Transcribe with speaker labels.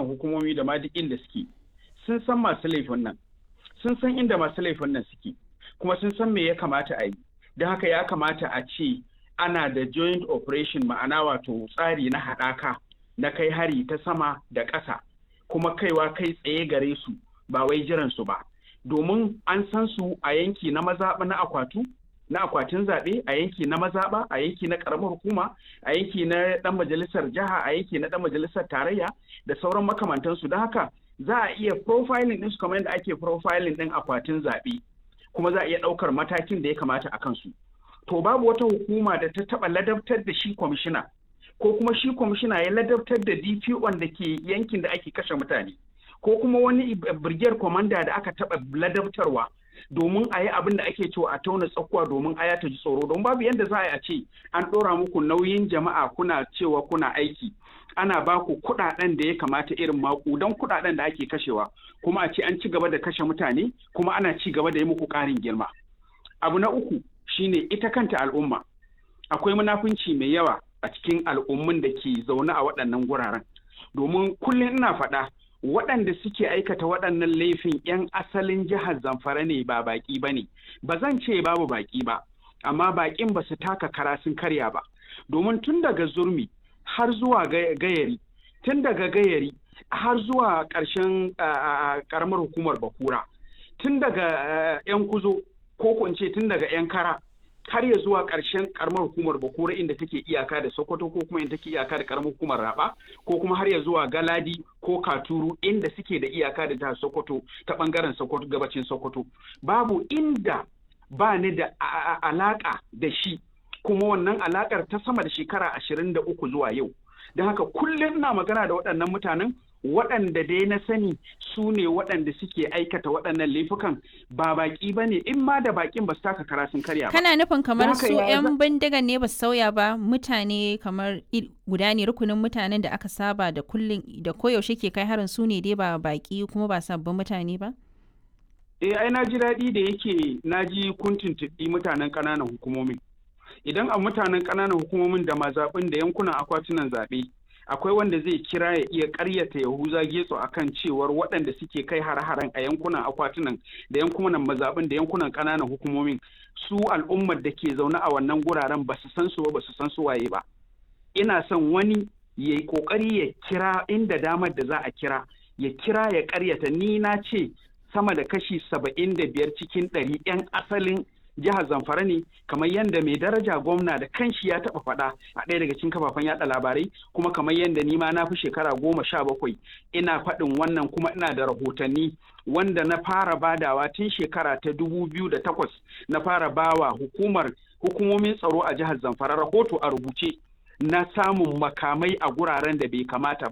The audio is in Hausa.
Speaker 1: ƙananan hukumomi da ma duk inda suke sun san masu laifin nan sun san inda masu laifin nan suke kuma sun san me ya kamata a yi don haka ya kamata a ce ana da joint operation ma'ana wato tsari na haɗaka na kai hari ta sama da ƙasa kuma kaiwa kai tsaye gare su ba wai jiran su ba domin an san su a yanki na mazaɓa na akwatu na akwatin zaɓe a yanki na mazaɓa a yanki na ƙaramar hukuma a yanki na ɗan majalisar jiha a yanki na ɗan majalisar tarayya da sauran makamantansu don haka za a iya profiling ɗin su kamar yadda ake profiling ɗin akwatin zaɓe kuma za a iya ɗaukar matakin da ya kamata a kansu to babu wata hukuma da ta taɓa ladabtar da shi kwamishina ko kuma shi kwamishina ya ladabtar da DPO da ke yankin da ake kashe mutane ko kuma wani brigade commander da aka taɓa ladabtarwa domin a yi abin da ake cewa a tauna tsakuwa domin aya ta ji tsoro don babu yadda za a ce an ɗora muku nauyin jama'a kuna cewa kuna aiki ana ba ku kuɗaɗen da ya kamata irin maƙudan kuɗaɗen da ake kashewa kuma a ce an ci gaba da kashe mutane kuma ana ci gaba da yi muku ƙarin girma abu na uku shine ita kanta al'umma akwai munafunci mai yawa a cikin al'ummun da ke zaune a waɗannan guraren domin kullum ina faɗa waɗanda suke aikata waɗannan laifin 'yan asalin jihar zamfara ne ba baƙi ba ne ba zan ce babu baƙi ba amma baƙin ba su taka kara sun karya ba domin tun daga zurmi har zuwa gayari tun daga gayari har zuwa ƙarshen ƙaramar hukumar bakura tun daga 'yan kuzo ko ce tun daga 'yan kara har ya zuwa ƙarshen karamar hukumar bakura inda take iyaka da sokoto ko kuma inda take iyaka da karamar hukumar raba ko kuma har ya zuwa galadi ko katuru inda suke da iyaka da jihar sokoto ta bangaren sokoto gabacin sokoto babu inda ba ni da alaka da shi kuma wannan alakar ta sama da shekara ashirin da uku zuwa yau don haka kullum ina magana da waɗannan mutanen waɗanda dai na sani su ne waɗanda suke aikata waɗannan laifukan ba baƙi ba ne in ma da baƙin ba su taka kara sun karya ba.
Speaker 2: Kana nufin kamar su 'yan bindigan ne ba su sauya ba mutane kamar guda ne rukunin mutanen da aka saba da kullum da koyaushe ke kai harin su ne dai ba baƙi kuma ba sabbin mutane ba?
Speaker 1: Eh ai na ji daɗi da yake na ji kun tuntuɓi mutanen ƙananan hukumomin. Idan a mutanen ƙananan hukumomin da mazaɓin da yankunan akwatunan zaɓe akwai wanda zai kira ya iya karyata yahuza getso akan cewar waɗanda suke kai har-haren a yankunan akwatunan da yankunan mazaɓin da yankunan ƙananan hukumomin su al'ummar da ke zaune a wannan guraren ba su san su ba ba su san su waye ba ina son wani ya yi ƙoƙari ya kira inda damar da za a kira ya kira ya karyata ni na ce sama da kashi saba'in da biyar cikin ɗari 'yan asalin jihar zamfara ne kamar yadda mai daraja gwamna da kanshi ya taba faɗa a ɗaya daga cikin kafafen yada labarai kuma kamar yadda ni ma na fi shekara goma sha bakwai ina faɗin wannan kuma ina da rahotanni wanda na fara badawa tun shekara ta dubu biyu da takwas na fara bawa hukumar hukumomin tsaro a jihar zamfara rahoto a rubuce na samun makamai a guraren da bai kamata